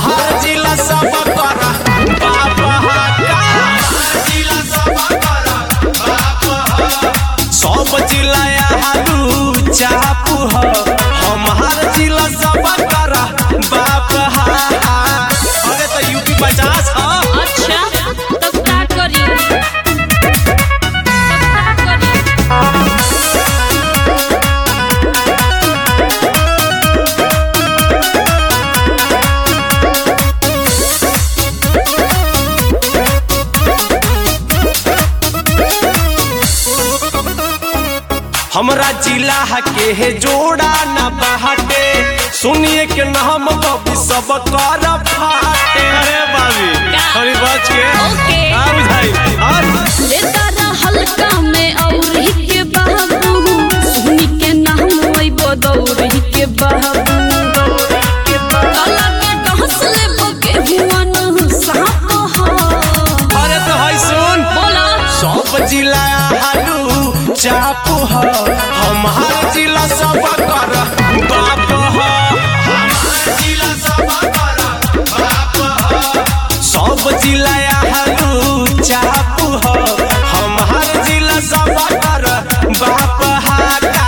हमार जिला सब कर बाप हा का जिला सब कर बाप हा सब जिला हालू चापू ह हमार जिला सब कर बाप हा अरे तो यूपी पचास ह अच्छा तब का करी तब का करी हमरा जिला के है जोड़ा न बहाटे सुनिए के नाम बबी सब कर फाटे अरे बाबी थोड़ी बच के ओके। का बुझाई और लेता रहल कामे औरी के बाबू सुनी के नाम ओइ बदौरी के बाबू काला के डहसले बके हुआ न साप हो अरे तो है सुन बोला सब जिला हालू चापू ह हमार जिला सब कर बाप ह हमार जिला सब कर बाप ह सब जिला हालू चापू ह हमार जिला सब कर बाप हा का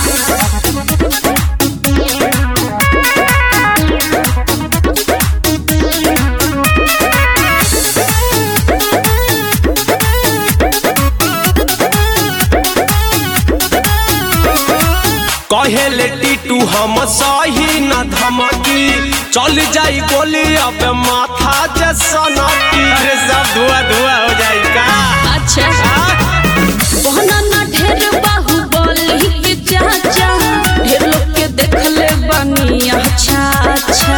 कहेले टीटू हम सही न धमकी चल जाई गोली अब माथा जे सनकी अरे सब धुआ धुआ हो जाई का अच्छा आ? बहना ना ढेर बाहु बोली के चाचा ढेर लोग के देखले बनी अच्छा अच्छा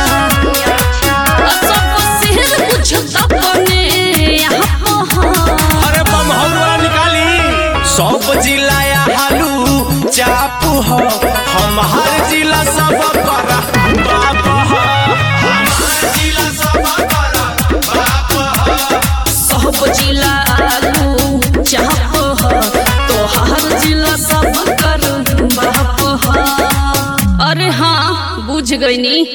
सब सिर कुछ अपने यहाँ हो अरे बम हलवा निकाली सब जिला हालू चापू ह हमार जिला सब कर बाप ह हमार जिला सब कर बाप ह सब जिला आलू चाप हो तो हर जिला सब कर बाप हो अरे हाँ बुझ गई नी